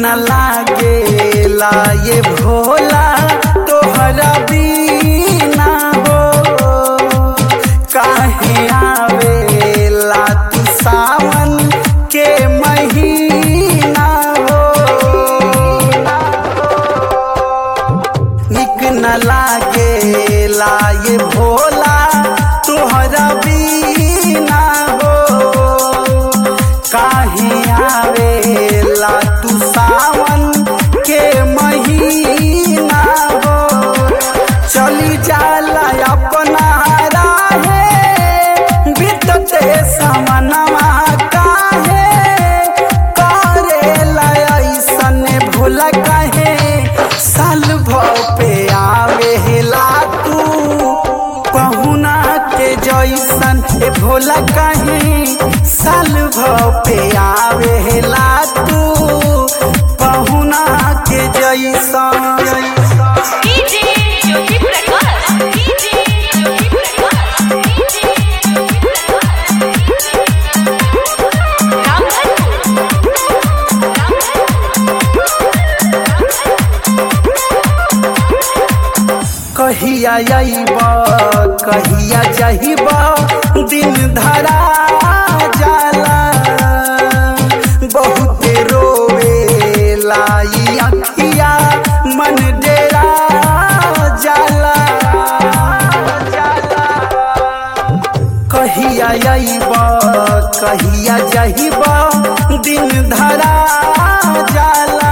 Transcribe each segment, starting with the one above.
न लागेला ये भोला तोहरा बीना हो काहे आवेला तू सावन के महीना हो निक न लागेला ये भोला तोहरा बीना हो काहे आवेला तू सावन के महीना हो चली जाला अपना राहे बीतते समनवा काहे करेला ऐसन भूला काहे साल भव पे आवेला तू पहुना के जैसन ए भोला काहे साल भव पे आवेला तू पहुना के जैसन DJ Jyoti Prakash DJ Jyoti Prakash DJ Jyoti Prakash कहिया अइब कहिया जहिब दिन धरा जाला बहुते रोवे लाई अखिया मन डेरा जाला कहिया अइब कहिया जहिब दिन धरा जाला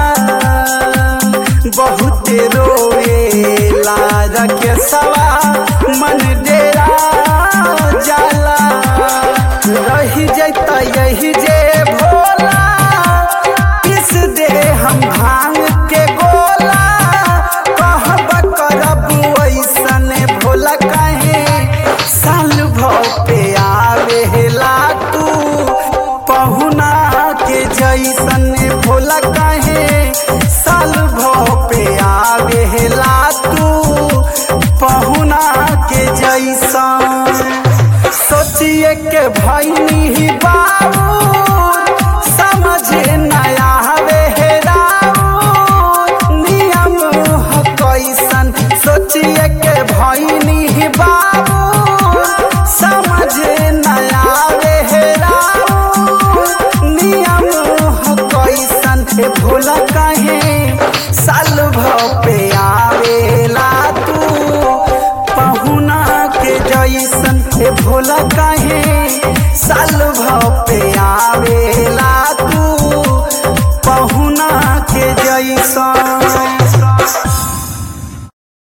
बहुत रोवेला रखे सवा मन डेरा जाला रही जैता यही जे भोला किस दे हम भांग के गोला कहब करब ऐसन भोला कहे साल भव पे आवेला तू पहुना के जैसन भोला कहे साल भव पे आवेला तू पहुना के जैसन सोचिए के भैनी ही बाबू समझ नया हवे हेराऊ नियम ह कैसन सोचिए के भैनी ही बाबू समझ नया हवे हेराऊ नियम ह कैसन ए भोला कहे साल भव पे आवेला तू पहुना के जैसन ए भोला कहे साल भव पे आवेला